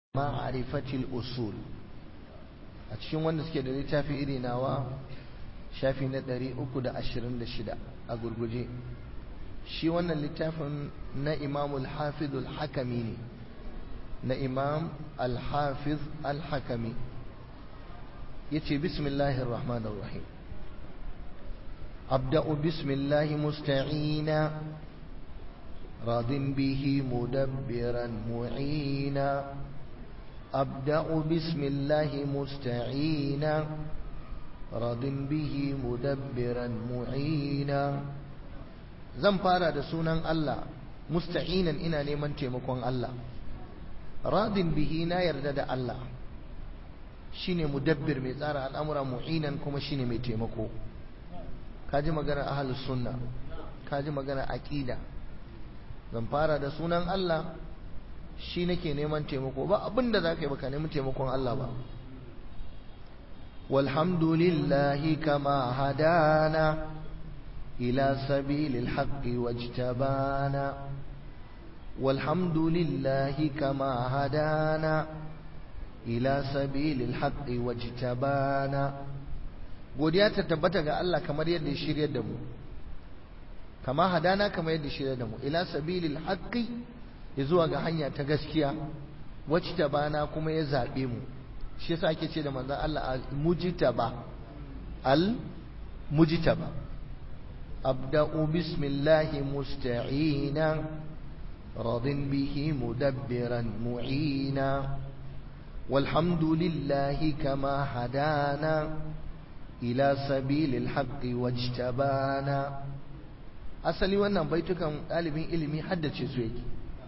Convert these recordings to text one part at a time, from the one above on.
ma'arifatil usul a cikin wanda suke da littafi iri nawa shafi na 326 a gurguje shi wannan littafin na imam al-hafiz al-hakami ne na imam al-hafiz al-hakami yace bismillahir rahmanir rahim abda'u bismillahi musta'ina راض به مدبرا معينا أبدأ بسم الله مستعينا راض به مدبرا معينا zan fara da sunan Allah musta'inan ina neman taimakon Allah radin bihi na yarda da Allah shine mudabbir mai tsara al'amura mu'inan kuma shine mai taimako kaji magana ahlus sunna kaji magana aqida zan fara da sunan Allah shi nake neman taimako ba abinda za ka yi baka neman taimakon Allah ba walhamdulillahi kama hadana ila sabilil haqqi wajtabana walhamdulillahi kama hadana ila sabilil haqqi wajtabana godiya ta tabbata ga Allah kamar yadda ya shiryar da mu kama hadana kamar yadda shirya da mu ila sabilil haqqi zuwa ga hanya ta gaskiya wacce ta bana kuma ya zabe mu shi yasa ake ce da manzon Allah al mujtaba al mujtaba abda'u bismillahi musta'ina radin bihi mudabbiran mu'ina والحمد لله كما هدانا إلى سبيل الحق واجتبانا asali wannan baitukan ɗalibin ilimi haddace su yake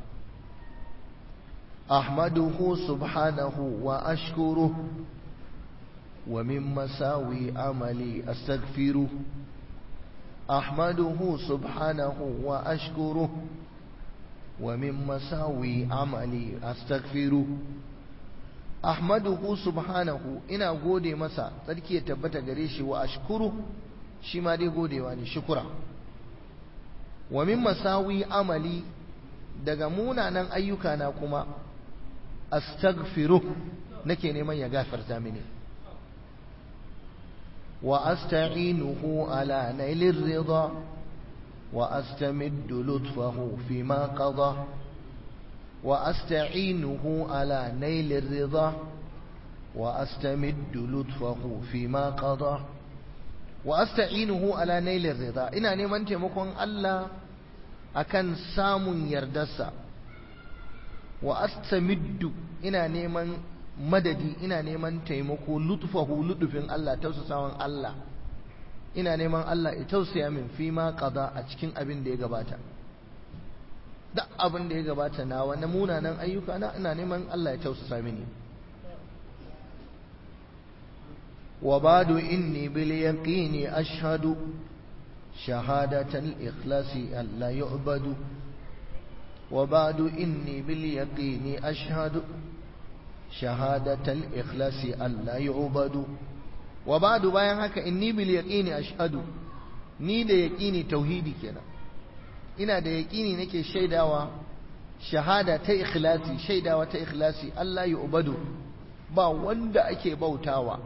ahmaduhu subhanahu wa ashkuru wa min masawi amali astaghfiru ahmaduhu subhanahu wa ashkuru wa min masawi amali astaghfiru ahmaduhu subhanahu ina gode masa tsarki ya tabbata gare shi wa ashkuru shi ma dai godewa ne shukura wa min masawi amali daga munanan ayyuka na kuma astaghfiru nake neman ya gafarta mini wa asta'inuhu ala nailir ridha wa astamiddu lutfahu fima qada wa asta'inuhu ala nailir ridha wa astamiddu lutfahu fima qada wa asta'inuhu ala nailir rida ina neman taimakon Allah akan samun yardarsa wa astamiddu ina neman madadi ina neman taimako lutfahu lutufin Allah tausasawan Allah ina neman Allah ya tausaya min fi ma qada a cikin abin da ya gabata duk abin da ya gabata na wani munanan ayyuka na ina neman Allah ya tausasa mini وبعد إني باليقين أشهد شهادة الإخلاص ألا يعبد وبعد إني باليقين أشهد شهادة الإخلاص ألا يعبد وبعد bayan haka inni bil yaqini ashhadu ni da yaqini tauhidi kenan ina da yaqini nake shaidawa shahada ta ikhlasi shaidawa ta ikhlasi Allah ya ubadu ba wanda ake bautawa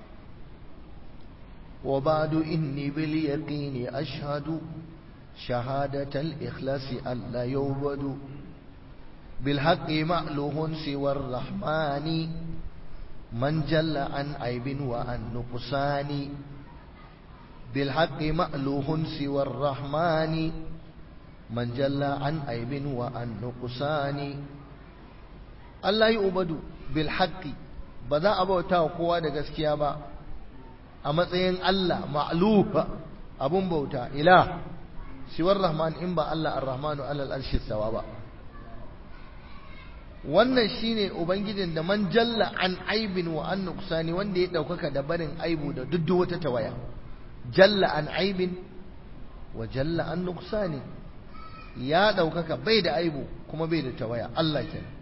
وبعد إني باليقين أشهد شهادة الإخلاص ألا يعبد بالحق مألوه سوى الرحمن من جل عن عيب وعن نقصان بالحق مألوه سوى الرحمن من جل عن عيب وعن نقصان ألا يعبد بالحق بذا أبوتا وقوة دقسكيا با a matsayin Allah ma'lufa abun bauta ila siwar rahman in ba Allah ar-rahmanu alal arshi sawa ba wannan shine ubangijin da man jalla an aibin wa an nuqsani wanda ya daukaka da barin aibu da duk wata tawaya jalla an aibin wa jalla an nuqsani ya daukaka bai da aibu kuma bai da tawaya Allah kenan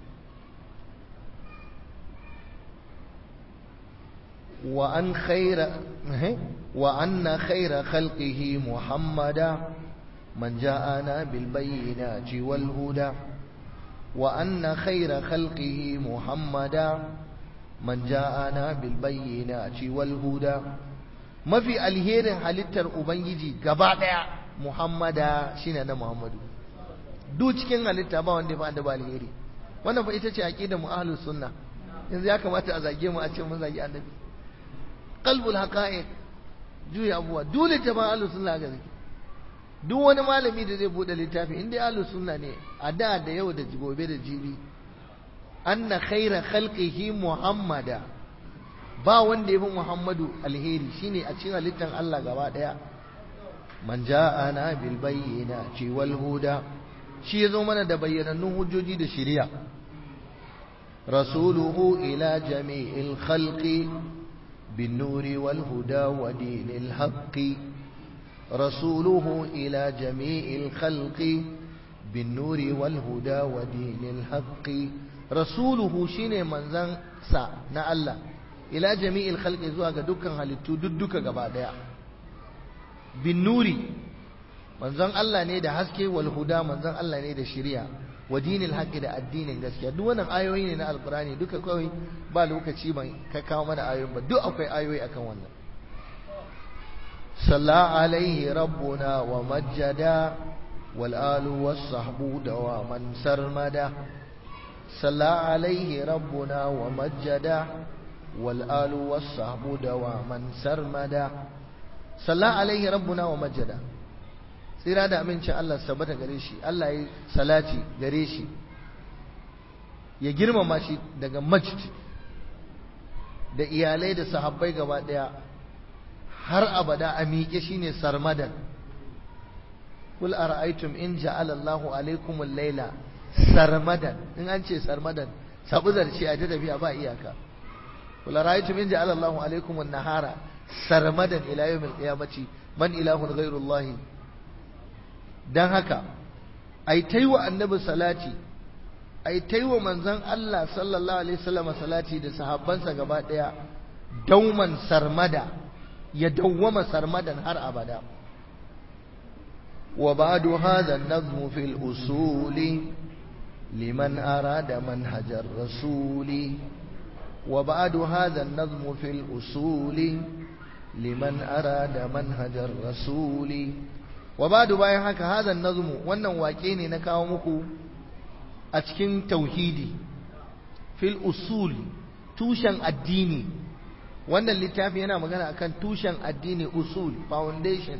وأن خير وأن خير خلقه محمدا من جاءنا بالبينات والهدى wa anna khayra khalqihi muhammada man ja'ana bil bayyinati wal huda mafi alherin halittar ubangiji gaba daya muhammada shine na muhammadu duk cikin halitta ba wanda ya fi ba alheri wannan fa ita ce aqidar mu ahlus sunna yanzu ya kamata a zage mu a ce mun zage annabi qalbul haqa'iq juya abuwa dole ta ba ahlus sunna ga zaki duk wani malami da zai bude littafi inda ahlus sunna ne a da da yau da gobe da jibi anna khaira khalqihi muhammada ba wanda yafi muhammadu alheri shine a cikin halittar Allah gaba daya man ja'ana bil bayyinati wal huda shi yazo mana da bayyanannun hujjoji da shari'a rasuluhu ila jami'il khalqi bin nuri wal huda wa dinil haqqi rasuluhu ila jami'il khalqi bin nuri wal huda wa dinil haqqi rasuluhu shine manzan sa na Allah ila jami'il khalqi zuwa ga dukkan halittu duk gaba daya bin nuri manzon Allah ne da haske wal huda manzon Allah ne da shari'a wa dinil haqqi da addinin gaskiya duk wannan ayoyi ne na alqurani duka kawai ba lokaci ban ka kawo mana ayoyin ba duk akwai ayoyi akan wannan salla alaihi rabbuna wa majjada wal alu was sahbu dawaman sarmada salla alaihi rabbuna wa majjada wal alu was sahbu dawaman sarmada salla alaihi rabbuna wa majjada tsira da amincin Allah sabata gare shi Allah ya salati gare shi ya girmama shi daga majd da iyalai da sahabbai gaba daya har abada a miƙe shine sarmadan kul ara'aytum in ja'ala Allahu alaykum al-laila sarmadan in an ce sarmadan sabu zarce a ta tafiya ba iyaka kul ara'aytum in ja'ala Allahu alaykum an-nahara sarmadan ila yawm al-qiyamati man ilahun ghayru Allah dan haka ai taiwa annabi salati ai taiwa manzon Allah sallallahu alaihi wasallam salati da sahabbansa gaba daya dauman sarmada ya dawwama sarmadan har abada wa ba'du hadha an-nazm fi al-usul liman arada manhajar rasuli wa ba'du hadha an-nazm fi al-usul liman arada manhajar rasuli wa ba'du bayan haka hadha an-nazm wannan wake ne na kawo muku a cikin tauhidi fil usul tushen addini wannan littafi yana magana akan tushen addini usul foundation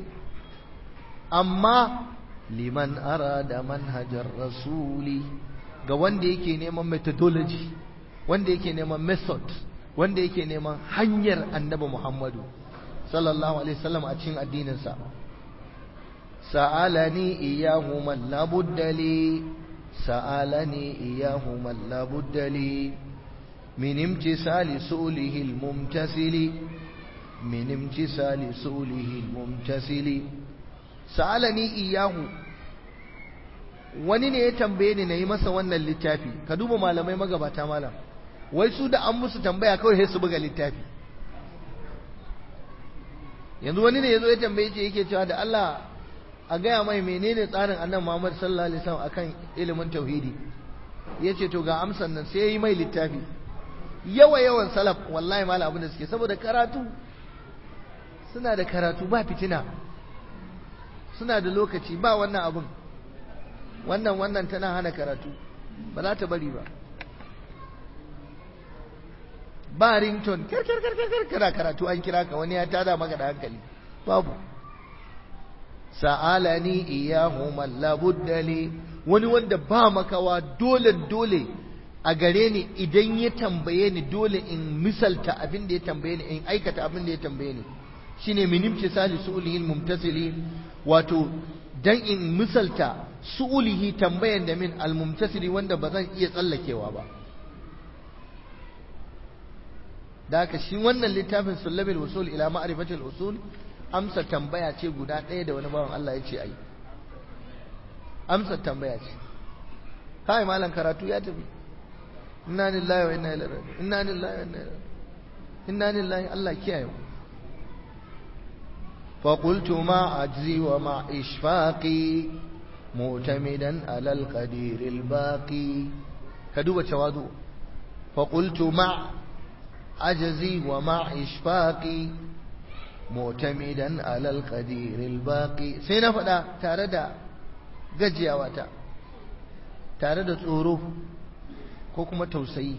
amma liman arada manhajar rasuli ga wanda yake neman methodology wanda yake neman method wanda yake neman hanyar annabi Muhammadu sallallahu alaihi wasallam a cikin addininsa sa'alani iyahu man labudda li sa'alani iyahu man labudda li من امتثال سؤله الممتثل من امتثال سؤله الممتثل سألني إياه wani ne ya tambaye ni na yi masa wannan littafi ka duba malamai magabata malam wai su da an musu tambaya kawai sai su buga littafi yanzu wani ne ya zo ya tambaye ce yake cewa da Allah a gaya mai menene tsarin annabi Muhammad sallallahu alaihi wasallam akan ilimin tauhidi yace to ga amsan nan sai ya yi mai littafi yawa yawan salaf wallahi mala abin da suke saboda karatu suna da karatu ba fitina suna da lokaci ba wannan abin wannan wannan tana hana karatu ba za ta bari ba ba rington kirkirkirkir kana karatu an kira ka wani ya tada maka da hankali babu sa'alani iyahu man labudda li wani wanda ba makawa dole dole a gare ni idan ya tambaye ni dole in misalta abin da ya tambaye ni in aikata abin da ya tambaye ni shine minim tisali su'ulihi mumtasili wato dan in misalta su'ulihi tambayan da min almumtasili wanda ba zan iya tsallakewa ba da haka shi wannan littafin sullabil usul ila ma'rifatil usul amsa tambaya ce guda ɗaya da wani bawan Allah ya ce ai amsa tambaya ce kai malam karatu ya tafi inna lillahi wa inna ilaihi raji'un inna lillahi wa inna ilaihi inna lillahi Allah kiyaye mu fa qultu ma ajzi wa ma ishfaqi معتمدا على القدير الباقي كدوب تواضع فقلت مع عجزي ومع إشفاقي معتمدا على القدير الباقي سينا فدا تاردا gajiyawa tare da tsoro ko kuma tausayi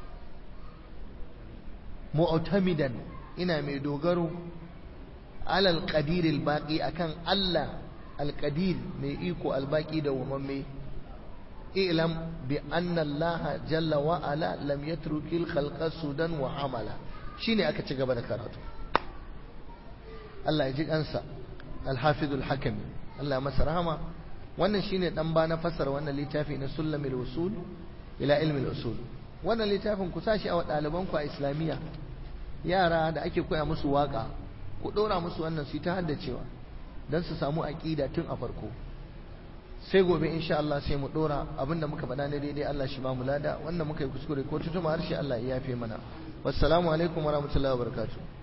mu'tamidan ina mai dogaro alal qadiril baqi akan Allah alqadir mai iko albaqi da wamamme ilam bi anna Allah jalla wa ala lam yatrukil khalqa sudan wa amala shine aka ci gaba da karatu Allah ya ji kansa al-hafizul hakimi Allah masa rahama wannan shine dan ba na fasara wannan littafi na sulamil usul ila ilmi usul wannan littafin ku sashi a ɗaliban ku a islamiyya yara da ake koya musu waka ku ɗora musu wannan su ta haddacewa don su samu aƙida tun a farko sai gobe insha Allah sai mu ɗora abinda muka faɗa na daidai Allah shi ba mu lada wanda muka yi kuskure ko tutuma harshe Allah ya yafe mana wassalamu alaikum warahmatullahi wabarakatuh